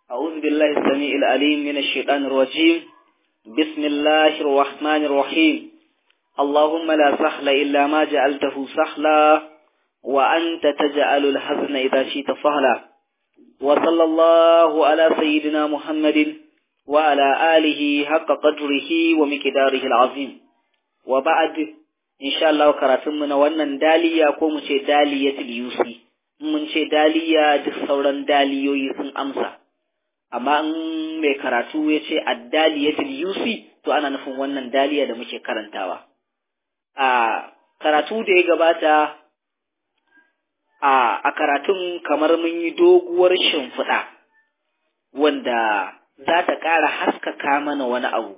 أعوذ بالله السميع العليم من الشيطان الرجيم بسم الله الرحمن الرحيم اللهم لا سهل إلا ما جعلته سهلا وأنت تجعل الحزن إذا شئت سهلا وصلى الله على سيدنا محمد وعلى آله حق قدره ومقداره العظيم وبعد إن شاء الله كراتمنا wannan daliya ko mu ce daliyatul yusi mun ce daliya duk sauran daliyoyi sun amsa amma in mai karatu ya ce addaliyatul yusi to ana nufin wannan daliya da muke karantawa a karatu da ya gabata a a karatun kamar mun yi doguwar shimfiɗa wanda za ta ƙara haskaka mana wani abu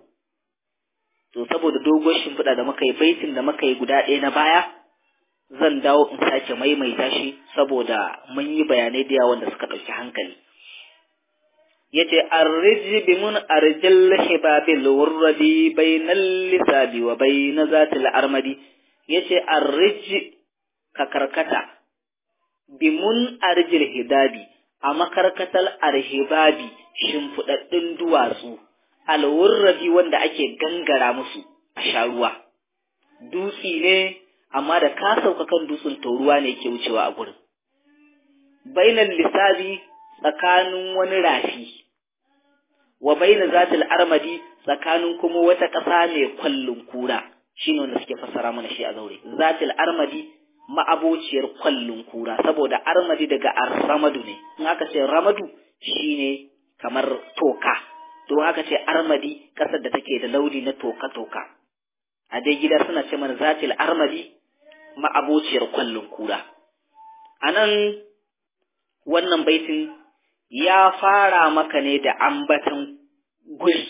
to saboda doguwar shimfiɗa da muka yi baitin da muka yi guda ɗaya na baya zan dawo in sake maimaita shi saboda mun yi bayanai da yawa wanda suka ɗauki hankali yace arriji bi mun arjil hibabil wurradi bainal lisabi wa bain zatil armadi yace arriji ka karkata bi mun arjil hidabi a makarkatal arhibabi shimfiɗaɗɗun duwatsu alwurradi wanda ake gangara musu a sha ruwa dutsi ne amma da ka sauka kan dutsen to ruwa ne ke wucewa a gurin bainal lisabi tsakanin wani rafi wa baina zatil armadi tsakanin kuma wata ƙasa mai kwallon kura shine wanda suke fassara mana shi a zaure zatil armadi ma'abociyar kwallon kura saboda armadi daga arramadu ne in aka ce ramadu shine kamar toka to haka ce armadi ƙasar da take da launi na toka toka a dai gida suna ce mana zatil armadi ma'abociyar kwallon kura anan wannan baitin ya fara maka ne da ambatan guri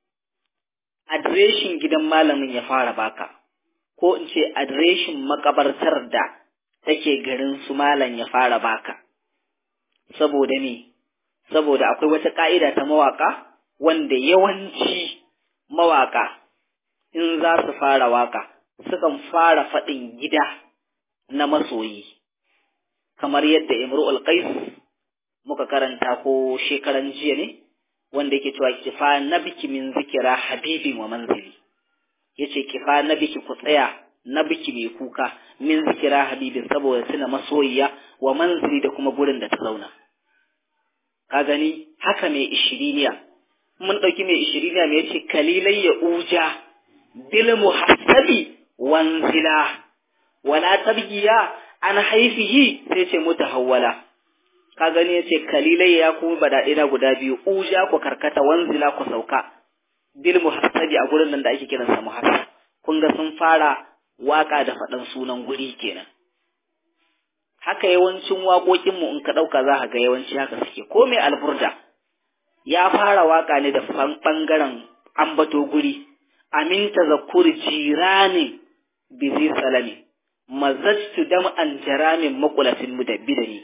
adireshin gidan malamin ya fara baka ko in ce adireshin makabartar da take garin su malam ya fara baka saboda me saboda akwai wata ka'ida ta mawaka wanda yawanci mawaka in za su fara waka sukan fara faɗin gida na masoyi kamar yadda imru'ul qais muka karanta ko shekaran jiya ne wanda yake cewa kifa nabiki min zikira habibin wa manzili yace kifa nabiki ku tsaya nabiki mai kuka min zikira habibin saboda tuna masoyiya wa manzili da kuma gurin da ta zauna ka gani haka mai ishiriniya mun ɗauki mai ishiriniya mai yace kalilai ya uja bil muhassabi wanzila wala tabgiya an haifihi sai ce mutahawwala ka gani yace kalilai ya kuma badaɗe na guda biyu uja ku karkata wanzila ku sauka bil muhassabi a gurin nan da ake kiransa muhassab kun ga sun fara waka da faɗan sunan guri kenan haka yawancin waƙoƙin mu in ka ɗauka za ka ga yawanci haka suke ko mai alburda ya fara waka ne da ɓangaren ambato guri amin tazakkur jirani bizi salami mazajtu dam'an jaramin makulatin mudabbidani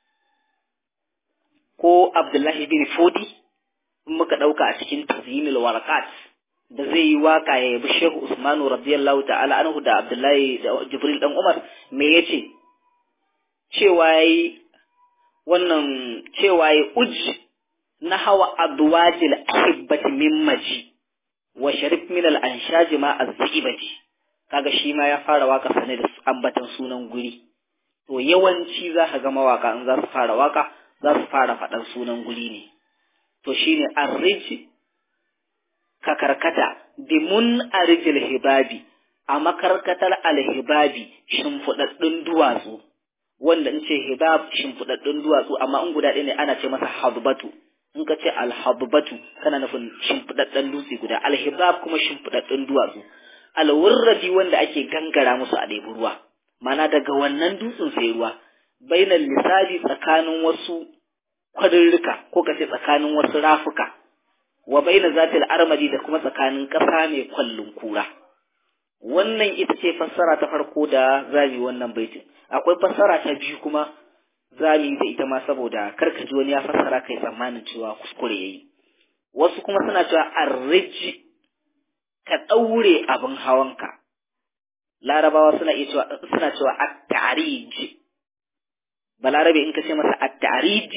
ko Abdullahi bin Fodi in muka ɗauka a cikin tazyinul warqat da zai yi waka ya yabi Shehu Usmanu radiyallahu ta'ala anhu da Abdullahi da Jibril dan Umar me yace cewa yayi wannan cewa yayi uj na hawa adwajil ahibbati min maji wa sharif min al anshaji ma azibati kaga shi ma ya fara waka sane da ambatan sunan guri to yawanci za ka ga mawaka in za su fara waka za su fara faɗan sunan guri ne to shine arrij ka karkata bi mun arjil hibabi a makarkatar alhibabi shimfiɗaɗɗun duwatsu wanda in ce hibab shimfiɗaɗɗun duwatsu amma in guda ɗaya ne ana ce masa hadbatu in ka ce alhabbatu kana nufin shimfiɗaɗɗen dutse guda alhibab kuma shimfiɗaɗɗun duwatsu alwurrabi wanda ake gangara musu a ɗebi ruwa mana daga wannan dutsen sai ruwa bainal lissabi tsakanin wasu kwarirrika ko ka ce tsakanin wasu rafuka wa baina zatil armadi da kuma tsakanin ƙasa mai kwallon kura wannan ita ce fassara ta farko da zami wannan baitin akwai fassara ta biyu kuma zami da ita ma saboda karkaji wani ya fassara kai tsammanin cewa kuskure yayi wasu kuma suna cewa arriji ka ɗaure abin hawanka larabawa suna iya cewa suna cewa at-ta'rij balarabe in ka ce masa at-ta'rij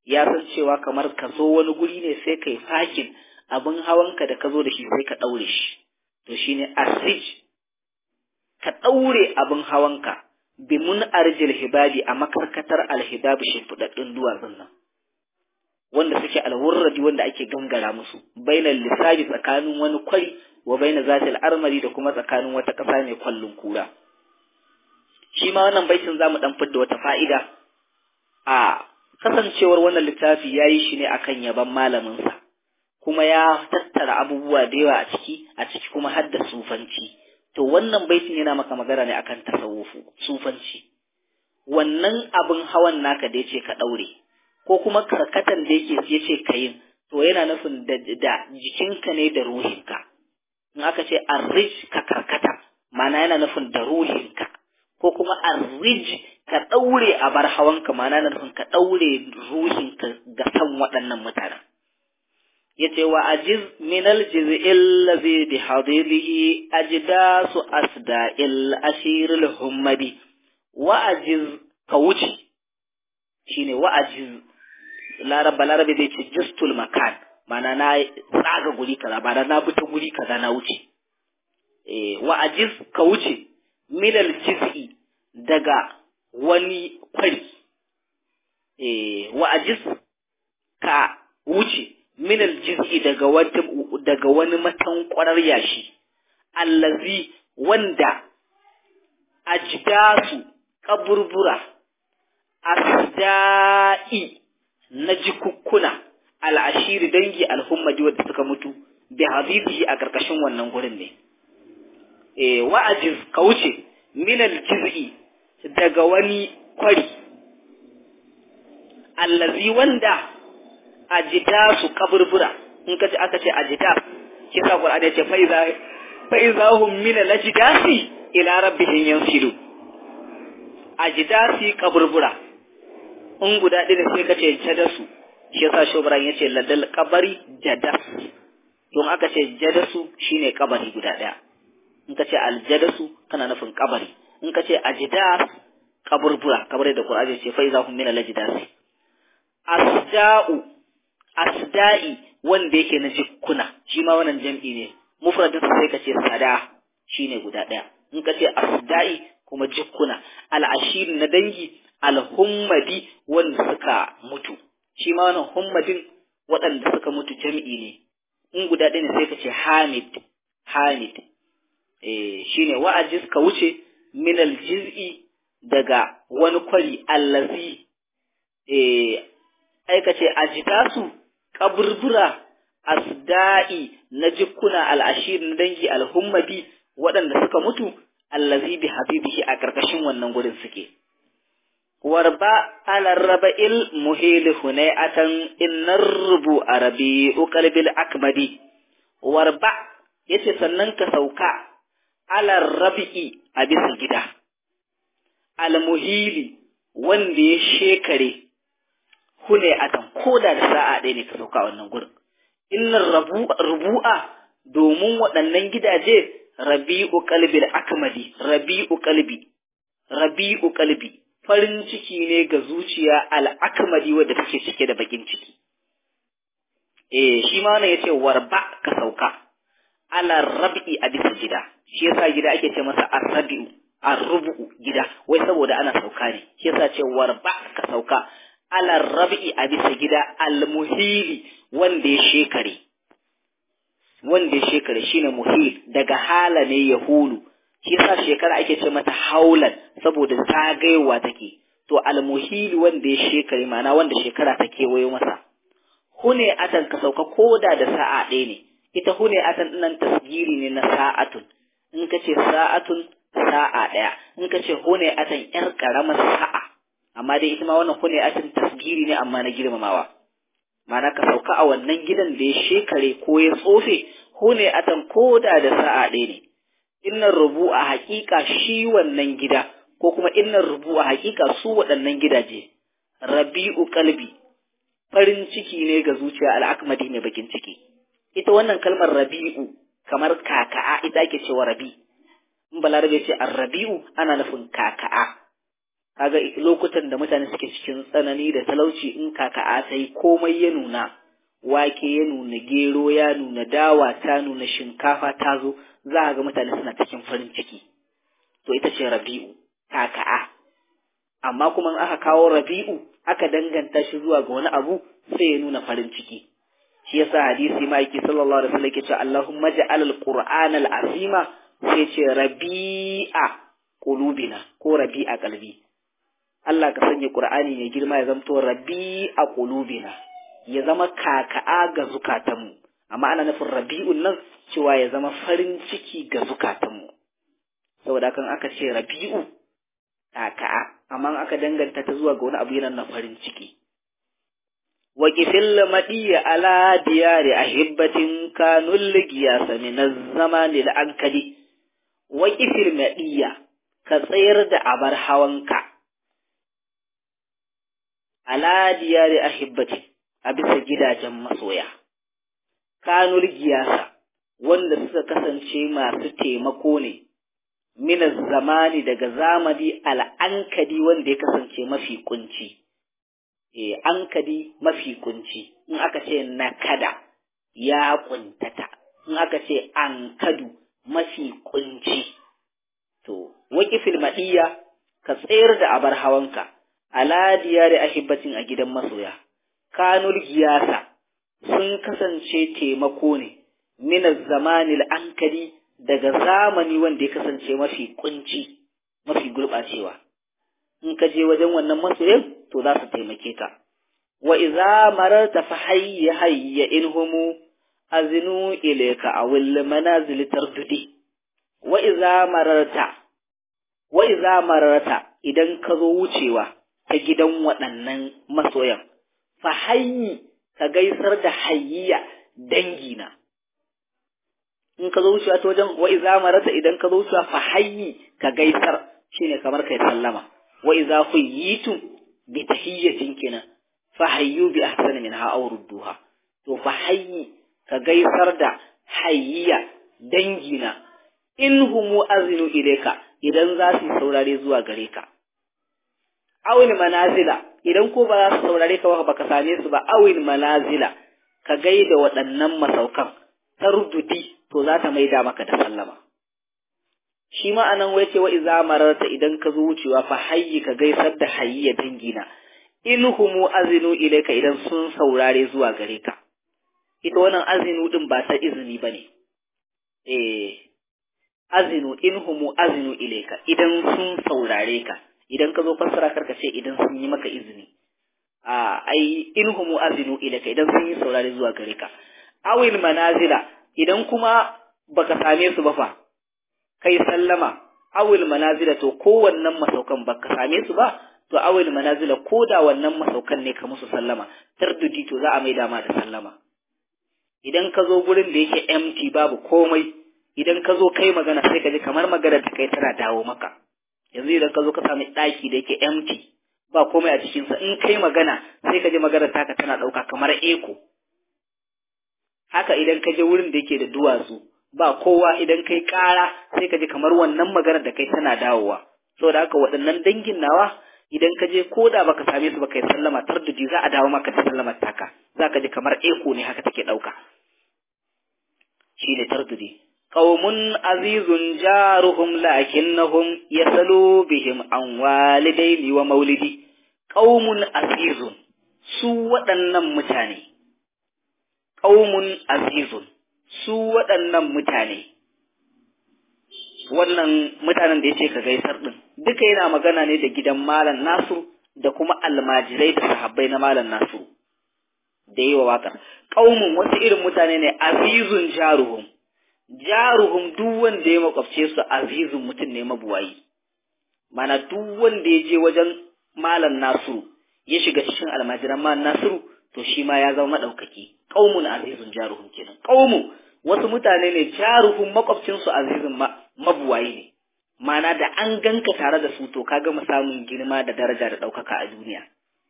ya san cewa kamar ka zo wani guri ne sai kai fakin abin hawanka da ka zo da shi sai ka ɗaure shi to shine asij ka ɗaure abin hawanka bimun arjil hibabi a makarkatar alhibabi shimfiɗaɗɗun duwatsun nan wanda suke alwurradi wanda ake gangara musu bainal lisabi tsakanin wani kwari wa baina zatil armari da kuma tsakanin wata ƙasa mai kwallon kura shi ma wannan baitin zamu dan fidda wata fa'ida a kasancewar wannan littafi yayi shi ne akan yaban malamin sa kuma ya tattara abubuwa da yawa a ciki a ciki kuma har da sufanci to wannan baitin yana maka magana ne akan tasawufu sufanci wannan abin hawan naka da yace ka daure ko kuma karkatan da yake yace ka yin to yana nufin da, da jikinka ne da ruhinka in aka ce arrij ka karkata ma'ana yana nufin da ruhinka ko kuma arrij ka daure a bar hawanka ma'ana yana nufin ka daure ruhinka ga san waɗannan mutanen yace wa ajiz min aljiz'il ladhi bi hadirihi ajdasu asda'il ashiril hummadi wa ajiz ka wuce shine wa ajiz laraba larabe zai ce justul makan mana na tsaga guri kaza ba na bi ta guri kaza na wuce eh wa ajiz ka wuce min aljiz'i daga wani kwari eh wa ajiz ka wuce minal jiz'i daga wata daga wani matankwarar yashi allazi wanda ajdasu kaburbura asda'i na jikukkuna al'ashiri dangi alhummadi wadda suka mutu bi habibihi a karkashin wannan gurin ne eh wa'ajiz ka wuce minal jiz'i daga wani kwari allazi wanda ajida su kaburbura in ka ce aka ce ajida shi sa qur'ani ya ce fa iza fa iza hum min al-ajdasi ila rabbihim yansilu ajdasi kaburbura in guda ɗaya sai ka ce jadasu shi yasa shobran ya ce ladal kabari jadas don aka ce jadasu shine kabari guda ɗaya in ka ce aljadasu kana nufin kabari in ka ce ajdas kaburbura kamar da qur'ani ya ce fa iza hum min al-ajdasi asda'u asda'i wanda yake na jikkuna shi ma wannan jam'i ne mufradin sai ka ce sada shine guda ɗaya in ka ce asda'i kuma jikkuna al'ashir na dangi alhummadi wanda suka mutu shi ma wannan hummadin waɗanda suka mutu jam'i ne in guda ɗaya ne sai ka ce hamid hamid eh shine wa'ajiz ka wuce min aljiz'i daga wani kwari allazi eh aikace ajitasu kaburbura asda'i na jikkuna al'ashir na dangi alhummadi waɗanda suka mutu allazi bi habibihi a ƙarƙashin wannan gurin suke warba alar raba'il muhil hunayatan innar rubu arabi uqalbil akmadi warba yace sannan ka sauka alar rabi'i a bisa gida almuhili wanda ya shekare hune atan koda da sa'a ɗaya ne ka sauka a wannan gurin innar rubu'a domin waɗannan gidaje rabi'u qalbil akmadi rabi'u qalbi rabi'u qalbi farin ciki ne ga zuciya al akmadi wadda take cike da bakin ciki eh shi ma wannan yace warba ka sauka ala rabi'i a bisa gida shi yasa gida ake ce masa arrabi'u arrubu gida wai saboda ana sauka ne shi yasa ce warba ka sauka ala rabi'i a bisa gida almuhili wanda ya shekare wanda ya shekare shine muhil daga hala ne ya hulu shi yasa shekara ake ce mata haulan saboda zagayewa take to almuhili wanda ya shekare ma'ana wanda shekara ta kewayo masa hune atan ka sauka koda da sa'a ɗaya ne ita hune atan nan tasgiri ne na sa'atun in ka ce sa'atun sa'a ɗaya in ka ce hune atan yar ƙaramar sa'a amma dai ita ma wannan hune atan tasgiri ne amma na girmamawa ma'ana ka sauka a wannan gidan da ya shekare ko ya tsofe hune atan koda da sa'a ɗaya ne innan rubu a haƙiƙa shi wannan gida ko kuma innan rubu a haƙiƙa su waɗannan gidaje rabi'u kalbi farin ciki ne ga zuciya al'akmadi ne bakin ciki ita wannan kalmar rabi'u kamar kaka'a ita ake cewa rabi in balarabe ce rabi'u ana nufin kaka'a kaga lokutan da mutane suke cikin tsanani da talauci in kaka'a ta yi komai ya nuna wake ya nuna gero ya nuna dawa ta nuna shinkafa ta zo za a ga mutane suna cikin farin ciki to ita ce rabi'u kaka'a amma kuma in aka kawo rabi'u aka danganta shi zuwa ga wani abu sai ya nuna farin ciki shi yasa hadisi ma'aiki sallallahu alaihi wasallam yake cewa Allahumma ja'al al-Qur'ana al-azima sai ce rabi'a qulubina ko rabi'a qalbi Allah ka sanya Qur'ani mai girma ya zamto rabi'a qulubina ya zama kaka'a ga zukatanmu amma ana nufin rabi'un nan cewa ya zama farin ciki ga zukatanmu saboda kan aka ce rabi'u kaka'a amma aka danganta ta zuwa ga wani abu yana na farin ciki وقف المدي على ديار أحبة كانوا القياس من الزمان الأنكدي وقف المدي كسير دا أبر حوانك على ديار أحبة أبس جدا جمع سويا كانوا القياس wanda suka kasance masu taimako ne mina zamani daga zamani al'ankadi wanda ya kasance mafi kunci e, ankadi mafi kunci in aka ce nakada ya kuntata in aka ce ankadu mafi kunci to waƙifil maɗiya ka tsayar da abar hawanka ala diyari ahibbatin a gidan masoya kanul giyasa sun kasance taimako ne min zamanil ankadi daga zamani wanda ya kasance mafi kunci mafi gurɓacewa in ka je wajen wannan masoyin to za su taimake ka wa iza mararta fa hayya hayya inhumu azinu ilayka awil manazil tardudi wa iza mararta wa iza mararta idan ka zo wucewa ta gidan waɗannan masoyan fa hayyi ka gaisar da hayyiya dangina in ka zo wucewa ta wajen wa iza mararta idan ka zo wucewa fa hayyi ka gaisar shine kamar kai sallama wa iza huyitum bi tahiyyatin kenan fa hayyu bi ahsani minha aw rudduha to fa hayyi ka gaisar da hayyiya dangina in humu azinu ilayka idan za su saurare zuwa gare ka awil manazila idan ko ba za su saurare ka ba baka same su ba awil manazila ka gaida waɗannan masaukan tardudi to za ta maida maka da sallama shi ma anan wai ce wa iza mararta idan ka zo wucewa fa hayyi ka gaisar da hayyiya dangina in humu azinu ilaika idan sun saurare zuwa gare ka ita wannan azinu din ba ta izini bane eh azinu in humu azinu ilaika idan sun saurare ka idan ka zo fassara karka ce idan sun yi maka izini a ai in humu azinu ilaika idan sun yi saurare zuwa gare ka awil manazila idan kuma baka same su ba fa kai sallama awil manazila to kowannan masaukan baka same su ba to awil manazila ko da wannan masaukan ne ka musu sallama tardudi to za a mai dama da sallama idan ka zo gurin da yake empty babu komai idan ka zo kai magana sai ka ji kamar magana da kai tana dawo maka yanzu idan ka zo ka sami ɗaki da yake empty ba komai a cikinsa in kai magana sai ka ji magana taka tana ɗauka kamar eko haka idan ka je wurin da yake da duwatsu ba kowa idan kai ƙara sai ka ji kamar wannan magana da kai tana dawowa saboda haka waɗannan dangin nawa idan ka je ko da baka same su ba kai sallama tardudi za a dawo maka da sallamar taka za ka ji kamar eko ne haka take ɗauka shi ne tardudi qaumun azizun jaruhum lakinnahum yasalu bihim an walidaini wa maulidi qaumun azizun su waɗannan mutane qaumun azizun su waɗannan mutane wannan mutanen da yace ka gaisar din duka yana magana ne da gidan malam nasu da kuma almajirai da sahabbai na malam nasu da yi wa waƙar qaumun wasu irin mutane ne azizun jaruhum jaruhum duk wanda ya makwabce su azizun mutum ne mabuwayi mana duk wanda ya je wajen malam nasiru ya shiga cikin almajiran malam nasiru to shi ma ya zama madaukaki qaumun azizun jaruhum kenan qaumu wasu mutane ne jaruhum makwabcin su azizun mabuwayi ne mana da an ganka tare da su to ka gama samun girma da daraja da daukaka a duniya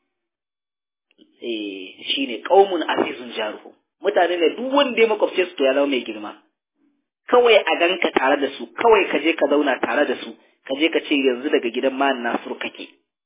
eh shine qaumun azizun jaruhum mutane ne duk wanda ya makwabce su to ya zama mai girma kawai a ganka tare da su kawai ka je ka zauna tare da su ka je ka ce yanzu daga gidan man Nasiru kake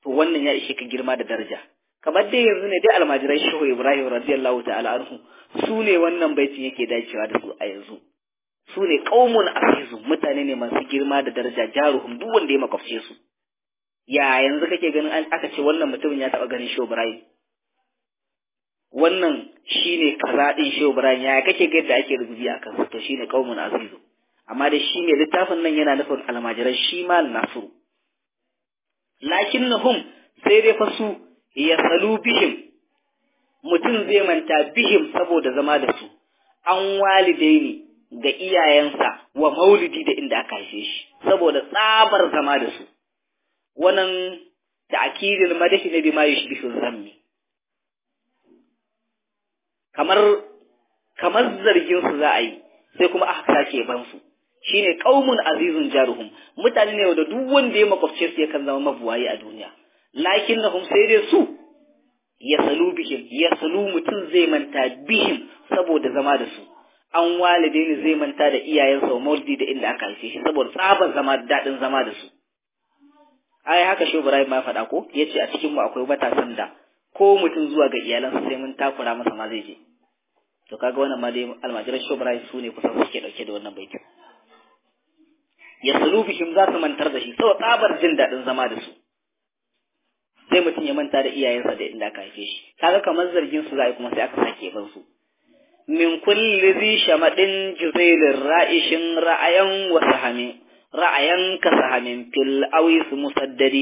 to wannan ya ishe ka girma da daraja kamar dai yanzu ne dai almajiran shehu ibrahim radiyallahu ta'ala anhu su ne wannan baitin yake dacewa da su a yanzu su ne qaumun azizu mutane ne masu girma da daraja jaruhum duk wanda ya makwabce su ya yanzu kake ganin an aka ce wannan mutumin ya taba ganin shehu ibrahim wannan shine kaza din shehu ibrahim ya kake ga yadda ake rubuci a kansa to shine qaumun azizu amma da shi ne littafin nan yana nufin almajiran shi mal nasiru lakinnahum sai dai fa su ya salu bihim mutum zai manta bihim saboda zama da su an walidaini ga iyayensa wa maulidi da inda aka haife shi saboda tsabar zama da su wannan ta'kidil madahi ne bima yushbihu zammi kamar kamar zargin su za a yi sai kuma aka sake ban su shine qaumun azizun jaruhum mutane ne da duk wanda ya makwabce su yakan zama mabuwayi a duniya lakinnahum sai dai su yasalu bihim yasalu mutum zai manta bihim saboda zama da su an walidaini zai manta da iyayensa wa maulidi da inda aka haife shi saboda tsabar zama daɗin zama da su ai haka shi Ibrahim ma faɗa ko yace a cikin mu akwai matasan da ko mutum zuwa ga iyalansa sai mun takura masa ma zai je to kaga wannan ma dai almajiran shi Ibrahim su ne kusan suke dauke da wannan baitin yasalu bihim za su mantar da shi saboda tsabar jin daɗin zama da su sai mutum ya manta da iyayensa da inda aka haife shi kaga kamar zargin su za a yi kuma sai aka sake ban su min kulli zi shamadin juzailin ra'ishin ra'ayan wa sahamin ra'ayan ka sahamin fil awis musaddadi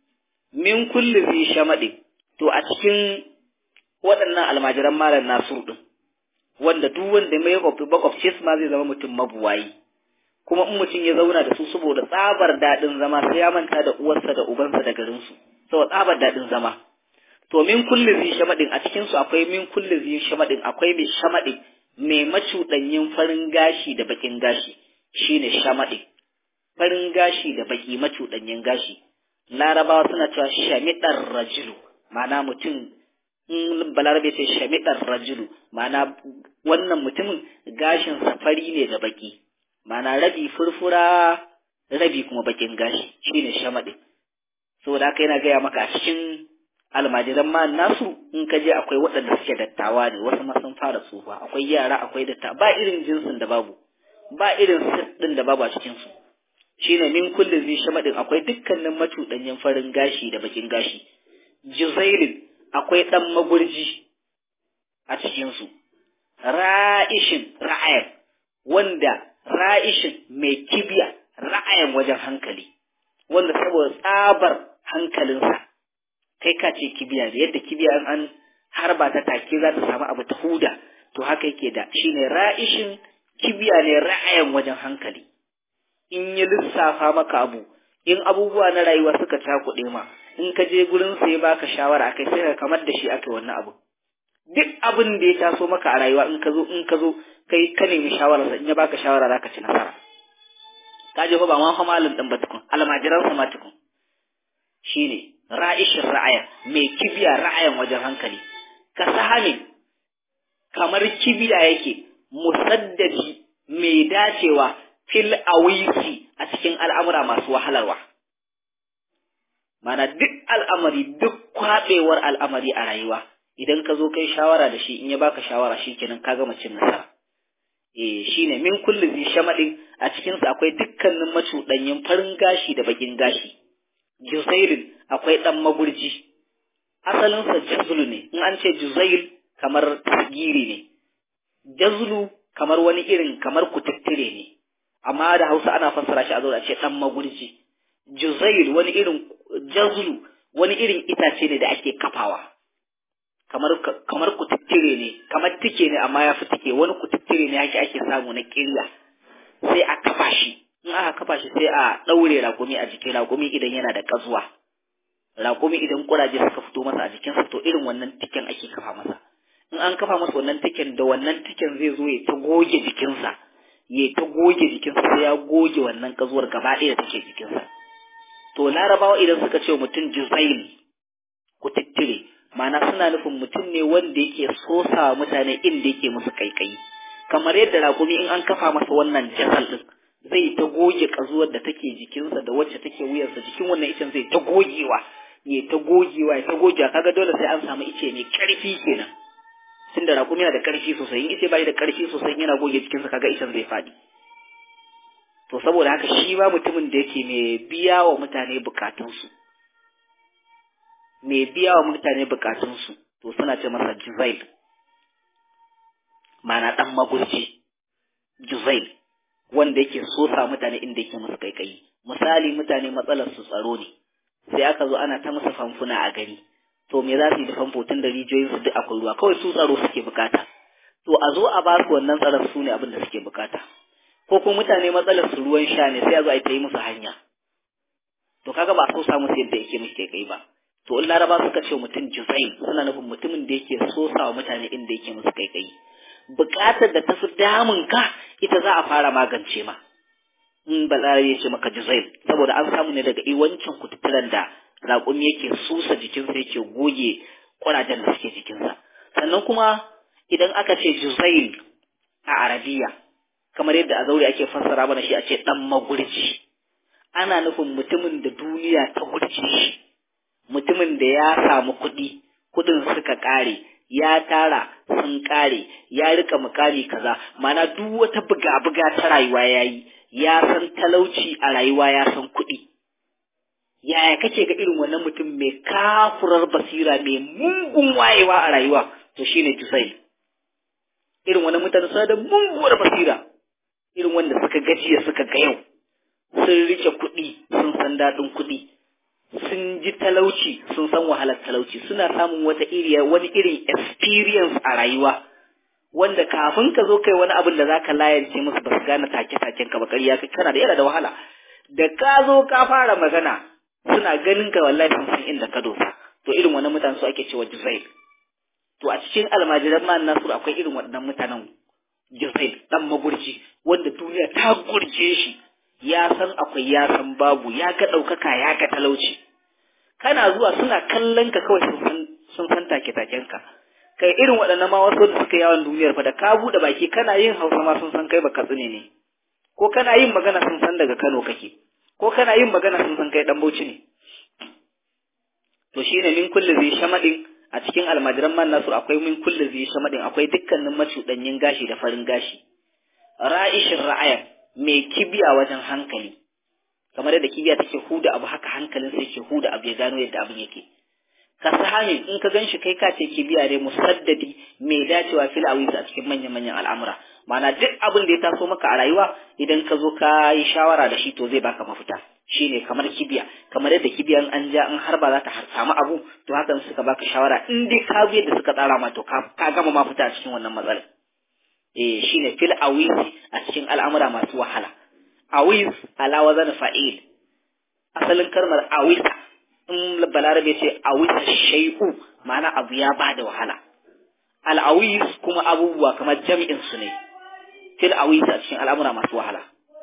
min kulli zi shamadin to a cikin waɗannan almajiran malam nasur din wanda duk wanda mai makwabci su ma zai zama mutum mabuwayi kuma in mutum ya zauna da su saboda tsabar daɗin zama sai ya manta da uwarsa da ubansa da garinsu saboda tsabar daɗin zama to min kulli zi shamadin a cikin su akwai min kulli zi shamadin akwai mai shamadin mai macuɗanyin farin gashi da bakin gashi shine shamadin farin gashi da baki macuɗanyin gashi larabawa suna cewa shamidar rajulu ma'ana mutum in balarabe ce shamidar rajulu ma'ana wannan mutumin gashin fari ne da baki ma'ana rabi furfura rabi kuma bakin gashi shine shamadin saboda haka yana gaya maka a cikin almajiran ma nasu in ka je akwai waɗanda suke dattawa ne wasu ma sun fara tsufa akwai yara akwai datta ba irin jinsin da babu ba irin ɗin da babu a cikin su shine min kulli zai shamadin akwai dukkanin macuɗanyen farin gashi da bakin gashi juzairin akwai ɗan magurji a cikin su ra'ishin ra'ayan wanda ra'ishin mai kibiya ra'ayan wajen hankali wanda saboda tsabar hankalinsa kai ka ce kibiya da yadda kibiya an harba ta take za ta samu abu ta huda to haka yake da shine ra'ishin kibiya ne ra'ayin wajen hankali in ya lissafa maka abu in abubuwa na rayuwa suka cakuɗe ma in ka je gurin sa ya baka shawara akai sai ka kamar da shi aka wannan abu duk abin da ya taso maka a rayuwa in ka zo in ka zo kai ka nemi shawara sa in ya baka shawara zaka ci nasara ka je fa ba ma fa malin din ba tukun almajiran sa ma tukun shine ra'ishin ra'aya mai kibiya ra'ayan wajen hankali ka sahani kamar kibiya yake musaddadi mai dacewa fil awisi a cikin al'amura masu wahalarwa mana duk al'amari duk kwaɓewar al'amari a rayuwa idan ka zo kai shawara da shi in ya baka shawara shi kenan ka gama cin nasara eh shine min kulli zi shamadin a cikin sa akwai dukkanin macudanyin farin gashi da bakin gashi juzairin akwai dan magurji asalin sa jazlu ne in an ce juzail kamar tasgiri ne jazlu kamar wani irin kamar kututtire ne amma da Hausa ana fassara shi a zo a ce dan magurji juzail wani irin jazlu wani irin itace ne da ake kafawa kamar kamar kututtire ne kamar tike ne amma ya fi tike wani kututtire ne ake ake samu na kirya sai a kafa shi in aka kafa shi sai a ɗaure raƙumi a jikin raƙumi idan yana da ƙazuwa raƙumi idan ƙuraje suka fito masa a jikinsa to irin wannan tiken ake kafa masa in an kafa masa wannan tiken da wannan tiken zai zo ya ta goge jikinsa ya ta goge jikinsa sai ya goge wannan ƙazuwar gaba ɗaya da take jikinsa to larabawa idan suka ce mutum juzail ku tittire ma'ana suna nufin mutum ne wanda yake sosa mutane inda yake musu kaikayi kamar yadda raƙumi in an kafa masa wannan jasal din zai ta goge ƙazuwar da take jikinsa da wacce take wuyarsa jikin wannan icen zai ta gogewa ya ta gogewa ya ta gogewa kaga dole sai an samu ice mai karfi kenan tun da raƙumi yana da karfi sosai in ice bai da karfi sosai yana goge jikinsa kaga icen zai faɗi to saboda haka shi ma mutumin da yake mai biya wa mutane bukatunsu mai biya wa mutane bukatunsu to suna ce masa juzail mana ɗan magurci juzail wanda yake sosa mutane inda yake musu kaikayi misali mutane matsalar su tsaro ne sai aka zo ana ta musu famfuna a gari to me za su yi da famfo tun da rijiyoyin su duk akwai ruwa kawai su tsaro suke bukata to a zo a ba su wannan tsaron su ne abin da suke bukata ko kuma mutane matsalar su ruwan sha ne sai a zo a yi musu hanya to kaga ba so samu yadda yake musu kai ba to in laraba suka ce mutum juzail suna nufin mutumin da yake sosa wa mutane inda yake musu kai kai bukatar da ta fi damun ka ita za a fara magance ma in balarabe ya ce maka juzail saboda an samu ne daga iwancin kututturan da raƙumi yake susa jikinsa yake goge ƙurajen da suke jikinsa sannan kuma idan aka ce juzail a arabiya kamar yadda a zaure ake fassara mana shi a ce ɗan magurji ana nufin mutumin da duniya ta gurce shi mutumin da ya samu kuɗi kuɗin suka ƙare ya tara sun ƙare ya rika mukami kaza mana duk wata buga-buga ta rayuwa ya yi ya san talauci a rayuwa ya san kuɗi yaya kake ga irin wannan mutum mai kafurar basira mai mungun wayewa a rayuwa to shine tusai irin wannan mutane suna da munguwar basira irin wanda suka gajiya suka ga yau sun rike kuɗi sun san daɗin kuɗi sun ji talauci sun san wahalar talauci suna samun wata iriya wani irin experience a rayuwa wanda kafin ka zo kai wani abin da zaka layance musu ba su gane take taken ka ba ƙarya kai kana da yana da wahala da ka zo ka fara magana suna ganin ka wallahi sun san inda ka dosa to irin wannan mutanen su ake cewa juzail to a cikin almajiran ma nasu akwai irin waɗannan mutanen juzail dan magurci wanda duniya ta gurce shi ya san akwai ya san babu ya ga ɗaukaka ya ga talauci kana zuwa suna kallon ka kawai sun san sun san take taken ka kai irin waɗannan ma wasu da suka yawon duniyar fa da ka buɗe baki kana yin hausa ma sun san kai baka tsine ne ko kana yin magana sun san daga Kano kake ko kana yin magana sun san kai dan Bauchi ne to shine min kulli zai shamadin a cikin almajiran man nasu akwai min kulli zai shamadin akwai dukkanin macudanyin gashi da farin gashi ra'ishin ra'ayan mai kibiya wajen hankali kamar yadda kibiya take huda abu haka hankalin sai ke huda abu ya gano yadda abin yake ka sahami in ka ganshi kai ka ce kibiya ne musaddadi mai dacewa fil awisa a cikin manyan manyan al'amura ma'ana duk abin da ya taso maka a rayuwa idan ka zo ka yi shawara da shi to zai baka mafita shine kamar kibiya kamar yadda kibiyan an ja in har ba za ta samu abu to hakan suka baka shawara in dai ka bi yadda suka tsara ma to ka gama mafita a cikin wannan matsalar eh shine fil awis a cikin al'amura masu wahala awis ala wazan fa'il asalin kalmar awisa in balarabe ce awisa shay'u ma'ana abu ya bada wahala al awis kuma abubuwa kamar jami'in su ne fil awis a cikin al'amura masu wahala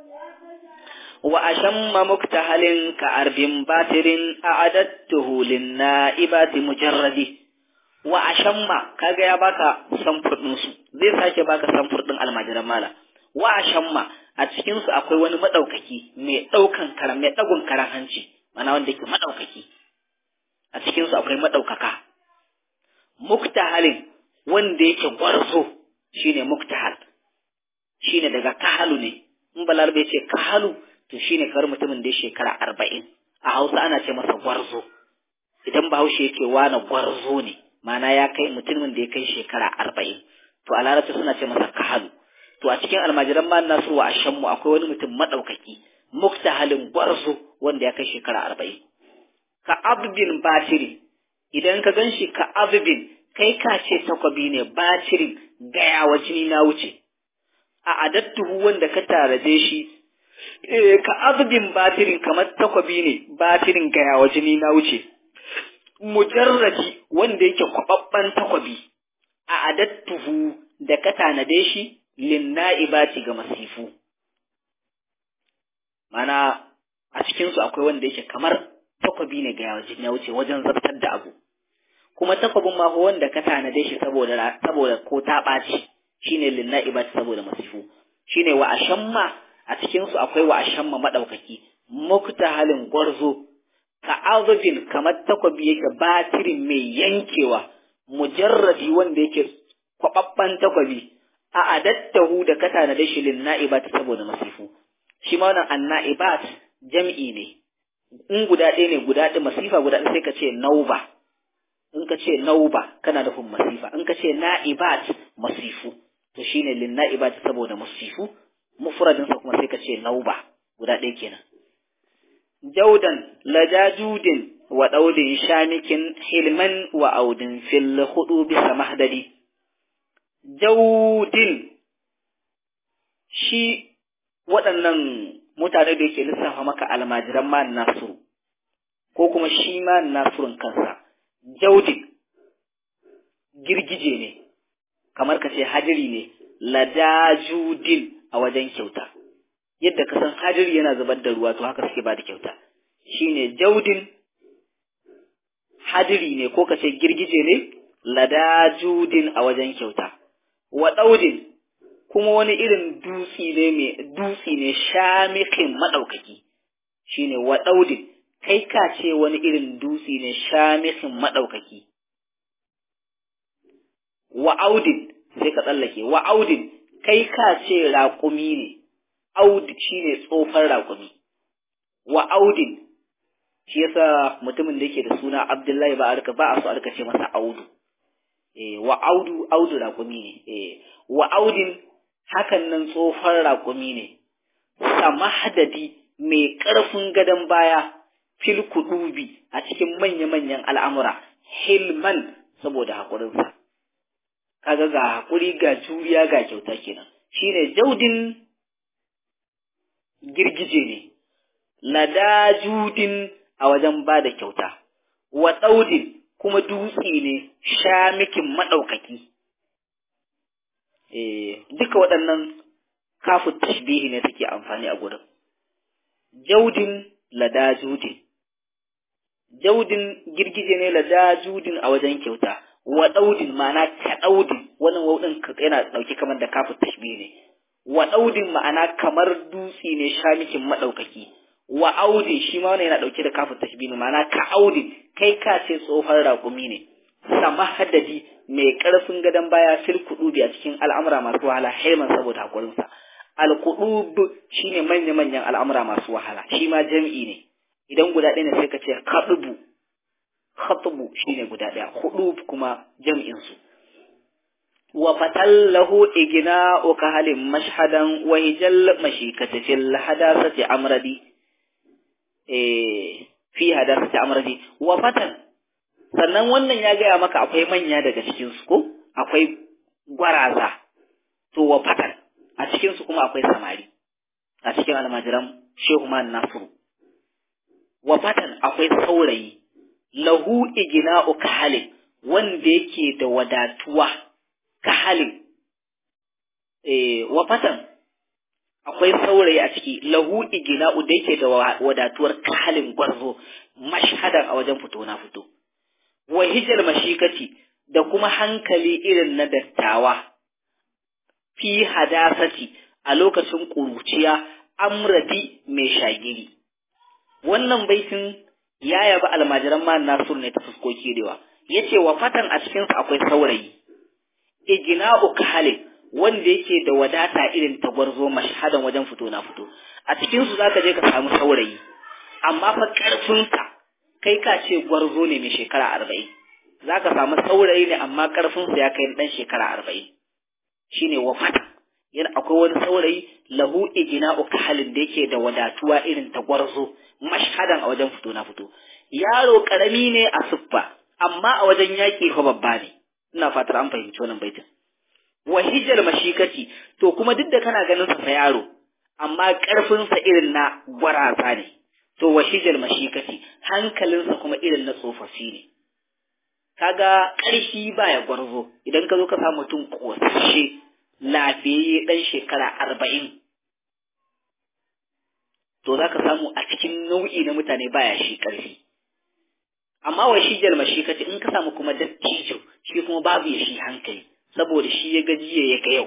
wa ashamma muktahalin ka arbin batirin a'adattuhu lin na'ibati mujarradi wa ashamma kaga ya baka samfur din su zai sake baka samfur din almajiran mala wa ashamma a cikin su akwai wani madaukaki mai daukan karam mai dagun karan hanci mana wanda yake madaukaki a cikin su akwai madaukaka muktahalin wanda yake gwarzo shine muktahal shine daga kahalu ne in balarbe ce kahalu to shine kar mutumin da ya shekara arba'in a hausa ana ce masa gwarzo idan bahaushe yake wana gwarzo ne mana ya kai mutumin da ya kai shekara arba'in to a larabci suna ce masa kahalu to a cikin almajiran ma nasu wa ashanmu akwai wani mutum maɗaukaki muktahalin gwarzo wanda ya kai shekara arba'in ka abdin batiri idan ka gan shi ka abdin kai ka ce takwabi ne batirin gaya wa jini na wuce a adattuhu wanda ka taraje shi ka abdin batirin kamar takwabi ne batirin gaya wa jini na wuce mujarrati wanda yake kwababban takwabi a adattuhu da ka tanade shi linna'ibati ga masifu mana a cikinsu akwai wanda yake kamar takwabi ne ga yawajin ya wuce wajen zartar da abu kuma takwabin ma wanda ka tanade shi saboda saboda ko ta ɓaci shine linna'ibati saboda masifu shine wa ashamma a cikinsu akwai wa ashamma madaukaki muktahalin gwarzo ka azufin kamar takwabi yake batirin mai yankewa mujarradi wanda yake kwababban takwabi a adattahu da kata na dashilin na'ibat saboda masifu shi ma wannan anna'ibat jam'i ne in guda ɗaya ne guda ɗaya masifa guda ɗaya sai ka ce nauba in ka ce nauba kana nufin masifa in ka ce na'ibat masifu to shine lin na'ibat saboda masifu mufradin sa kuma sai ka ce nauba guda ɗaya kenan jaudan lajajudin wa daudin shamikin hilman wa audin fil hudu bisa mahdadi jaudin shi waɗannan mutane da yake lissafa maka almajiran ma nasiru ko kuma shi ma nasirin kansa jaudin girgije ne kamar ka ce hadiri ne ladajudin a wajen kyauta yadda ka san hadiri yana zubar da ruwa to haka suke ba da kyauta shine jaudin hadiri ne ko ka ce girgije ne ladajudin a wajen kyauta wa daudin kuma wani irin dutsi ne mai dutsi ne shamikin madaukaki shine wa daudin kai ka ce wani irin dutsi ne shamikin madaukaki wa audin sai ka tsallake wa audin kai ka ce raƙumi ne aud shine tsofar raƙumi wa audin shi yasa mutumin da yake da suna Abdullahi ba arka ba a so arka ce masa audu eh wa audu audu raƙumi ne eh wa audin hakan nan tsofar raƙumi ne samahdadi mai ƙarfin gadon baya fil kudubi a cikin manya-manyan al'amura hilman saboda haƙurinsa kaga ga haƙuri ga juriya ga kyauta kenan shine jaudin girgije ne ladajudin a wajen ba da kyauta wa ɗaudin kuma dutse ne shamikin maɗaukaki eh duka waɗannan kafin tashbihi ne suke amfani a gurin jaudin ladajudin jaudin girgije ne ladajudin a wajen kyauta wa daudin ma'ana ka daudin wannan waudin yana dauke kamar da kafin tashbih ne wa daudin ma'ana kamar dutsi ne shamikin madaukaki wa audin shi ma wannan yana dauke da kafin tashbih ne ma'ana ka audin kai ka ce tsohon raƙumi ne sama haddadi mai karfin gadon baya fil kudubi a cikin al'amura masu wahala haiman saboda hakurinsa al kudub shine manya manyan al'amura masu wahala shi ma jami'i ne idan guda ɗaya ne sai ka ce kadubu khatbu shine guda daya hudu kuma jam'in su wa fatallahu igna ka halin mashhadan wa hijal mashikati fil hadasati amradi eh fi hadasati amradi wa fatan sannan wannan ya gaya maka akwai manya daga cikin su ko akwai gwaraza to wa fatan a cikin su kuma akwai samari a cikin almajiran shehu man nasiru wa fatan akwai saurayi lahu igina'u kahalin wanda yake da wadatuwa kahalin eh wa fatan akwai saurayi a ciki lahu igina'u da yake da wadatuwar kahalin gwarzo mashhadan a wajen fito na fito wa hijal mashikati da kuma hankali irin na dattawa fi hadasati a lokacin ƙuruciya amradi mai shagiri wannan baitin ya yabi almajiran ma Nasur ne ta fuskoki dewa yace wa fatan a cikin sa akwai saurayi ijna'u kahalin wanda yake da wadata irin ta gwarzo mashhadan wajen fito na fito a cikin su zaka je ka samu saurayi amma fa karfin ka kai ka ce gwarzo ne mai shekara arba'in zaka samu saurayi ne amma karfin sa ya kai dan shekara arba'in shine wa fatan yana akwai wani saurayi lahu ijna'u kahalin da yake da wadatuwa irin ta gwarzo mashhadan a wajen fito na fito yaro karami ne a siffa amma a wajen yaƙi fa babba ne ina fatar an fahimci wannan baitin wa hijal mashikati to kuma duk da kana ganin sa fa yaro amma karfin sa irin na gwaraza ne to wa hijal mashikati hankalin sa kuma irin na tsofaffi ne kaga ƙarfi baya gwarzo idan ka zo ka samu mutum kosashe lafiyayye dan shekara arba'in to za ka samu a cikin nau'i na mutane baya shi ƙarfi. Amma wa shi jalma shi kace in ka samu kuma dattijo shi kuma babu ya shi hankali saboda shi ya gajiya ya ga yau.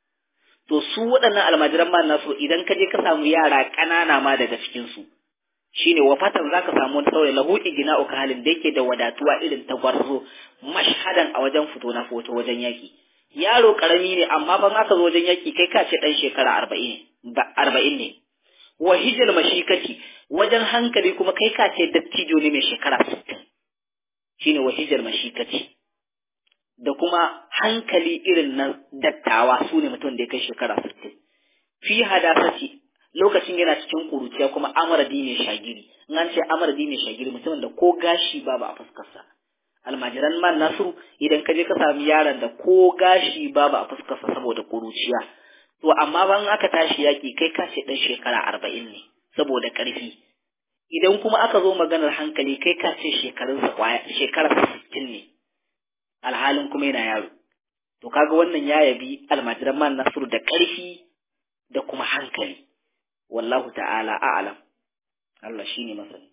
To su waɗannan almajiran ma nasu idan ka je ka samu yara ƙanana ma daga cikinsu shine wafatan zaka samu wani saurayi lahu igina uka halin da yake da wadatuwa irin ta gwarzo mashhadan a wajen fito na foto wajen yaki yaro karami ne amma ban aka zo wajen yaki kai ka ce dan shekara arba'in arba'in ne wa hijal mashikati wajen hankali kuma kai ka ce dattijo ne mai shekara sittin shine wa hijal mashikati da kuma hankali irin na dattawa su ne mutum da ya kai shekara sittin fi hadasati lokacin yana cikin kuruciya kuma amaradi ne shagiri in an ce amaradi ne shagiri mutumin da ko gashi babu a fuskarsa almajiran man nasiru idan ka je ka sami yaron da ko gashi babu a fuskarsa saboda kuruciya to amma ban aka tashi yaki kai ka ce dan shekara arba'in ne saboda karfi idan kuma aka zo maganar hankali kai ka ce shekarunsa kwaya shekarar sittin ne alhalin kuma yana yaro to kaga wannan ya yabi almajiran man nasiru da karfi da kuma hankali wallahu ta'ala a'lam Allah shine masani